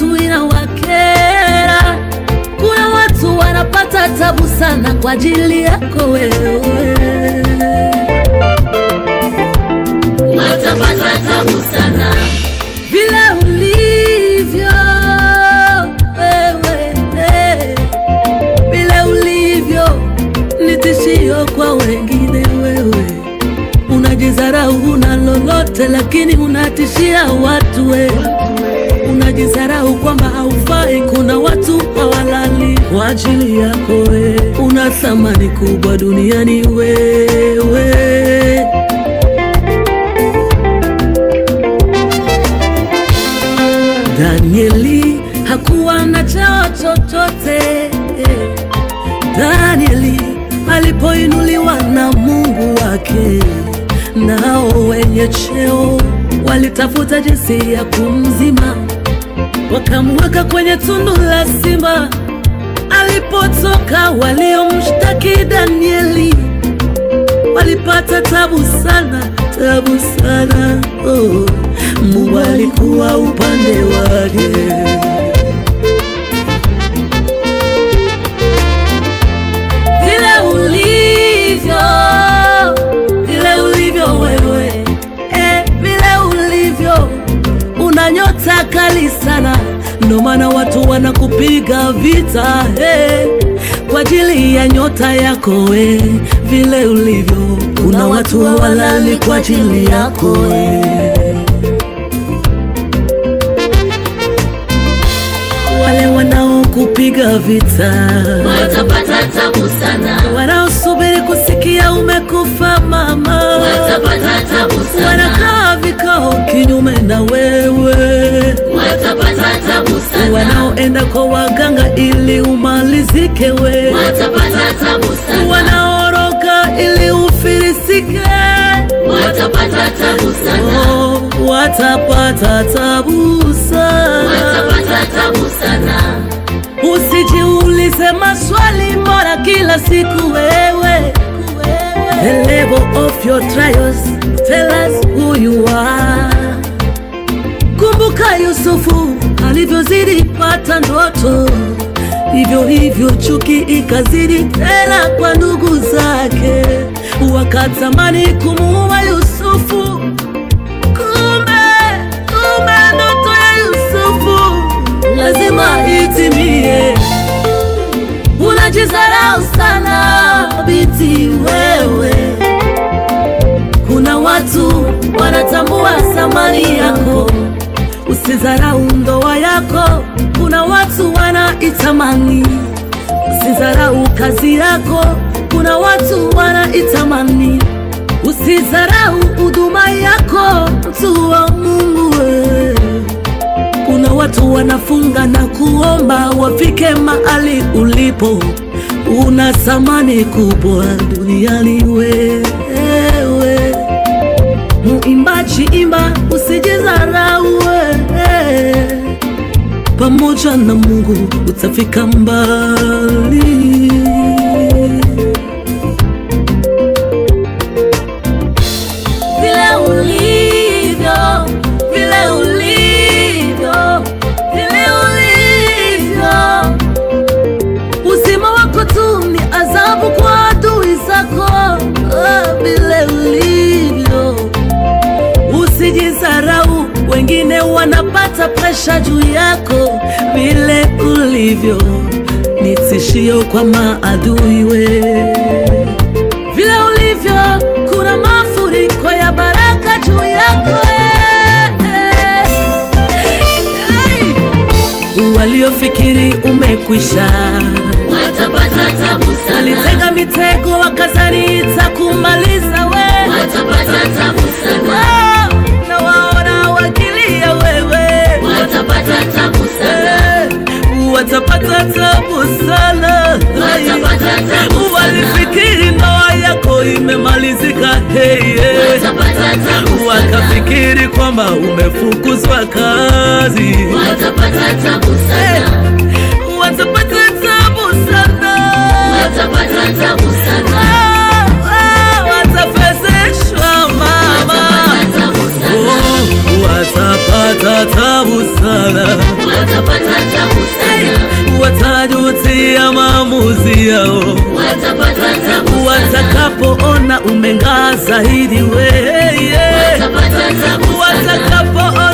watu inawakera. Kuna watu wanapata tabu sana kwa ajili yako wewe. watapata tabu sana vile ulivyo wewe, eh, vile ulivyo ni tishio kwa wengine. Wewe unajizarau, una lolote, lakini unatishia watu. Wewe unajizarau kwamba haufai. Kuna watu hawalali kwa ajili yako. Wewe una thamani kubwa duniani wewe Danieli hakuwa na cheo chochote. Danieli alipoinuliwa na Mungu wake, nao wenye cheo walitafuta jinsi ya kumzima, wakamweka kwenye tundu la simba. Alipotoka waliomshtaki Danieli walipata tabu sana, tabu sana. Oh, Mungu alikuwa upande wake. Vile ulivyo, vile ulivyo wewe, eh, vile ulivyo, una nyota kali sana, ndo maana watu wanakupiga vita eh, kwa ajili ya nyota yako eh, vile ulivyo, kuna watu hawalali kwa ajili yako eh. wale wanaokupiga vita, watapata tabu sana wanaosubiri kusikia umekufa mama, watapata tabu sana wanakaa vikao kinyume na wewe, watapata tabu sana wanaoenda kwa waganga ili umalizike we, watapata tabu sana wanaoroga ili ufilisike, watapata tabu sana oh, watapata tabu sana. watapata tabu sana Usijiulize maswali mbona kila siku wewe. The level of your trials tell us who you are. Kumbuka Yusufu alivyozidi pata ndoto, hivyo hivyo chuki ikazidi tena kwa ndugu zake, wakatamani kumuua Yusufu. Kumbe, kumbe ndoto ya Yusufu lazima itimie. Unajizarau sana binti wewe, kuna watu wanatambua thamani yako. Usidharau ndoa yako, kuna watu wanaitamani. Usidharau kazi yako, kuna watu wanaitamani. Usidharau huduma yako, mtu wa Mungu wewe. Kuna watu wanafunga na kuomba wafike mahali ulipo. Una thamani kubwa duniani wewe. Muimbaji, imba, usijidharau wewe. Pamoja na Mungu utafika mbali. vile ulivyo, vile ulivyo, vile ulivyo. Uzima wako tu ni adhabu kwa adui zako, ah, vile ulivyo. Usijidharau, wengine wanapata presha juu yako, vile ulivyo ni tishio kwa maadui we vile ulivyo, kuna mafuriko ya baraka juu yako eh, eh. Waliofikiri umekwisha watapata tabu sana walitega mitego wakazani itakumaliza we watapata tabu sana Oh, na waona wakilia wewe watapata tabu sana Eh, watapata tabu sana watapata tabu sana walifikiri ndoa yako imemalizika hey, yeah. watapata tabu sana wakafikiri kwamba umefukuzwa kazi watapata tabu Eh, sana watapata tabu sana watapata tabu sana Ah, ah, watafezeshwa mama watapata tabu sana Oh, watapata tabu sana watapata ajili ya maamuzi yao watapata tabu sana, watakapoona umeng'aa zaidi weye watapata tabu sana, watakapoona